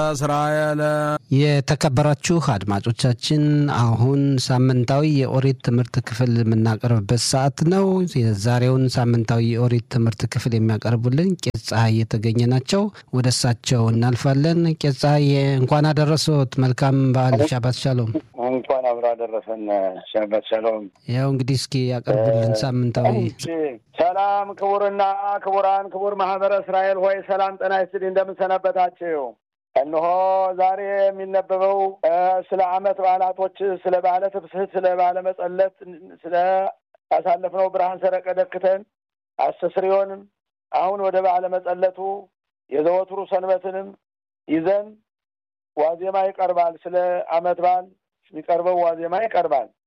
እስራኤል የተከበራችሁ አድማጮቻችን አሁን ሳምንታዊ የኦሪት ትምህርት ክፍል የምናቀርብበት ሰዓት ነው። የዛሬውን ሳምንታዊ የኦሪት ትምህርት ክፍል የሚያቀርቡልን ቄስ ፀሐይ የተገኘ ናቸው። ወደ እሳቸው እናልፋለን። ቄስ ፀሐይ እንኳን አደረሶት። መልካም በዓል ሻባት ሻሎም። እንኳን አብሮ አደረሰን። ሸበት ሸሎም። ያው እንግዲህ እስኪ ያቀርቡልን ሳምንታዊ ሰላም ክቡርና ክቡራን፣ ክቡር ማህበረ እስራኤል ሆይ ሰላም ጤና ይስጥልኝ። እንደምንሰነበታችሁ እነሆ ዛሬ የሚነበበው ስለ ዓመት በዓላቶች፣ ስለ በዓለ ትፍስሕት፣ ስለ በዓለ መጸለት፣ ስለ ያሳለፍነው ብርሃን ሰረቀ ደክተን አስተስርዮንም አሁን ወደ በዓለ መጸለቱ የዘወትሩ ሰንበትንም ይዘን ዋዜማ ይቀርባል። ስለ ዓመት በዓል የሚቀርበው ዋዜማ ይቀርባል።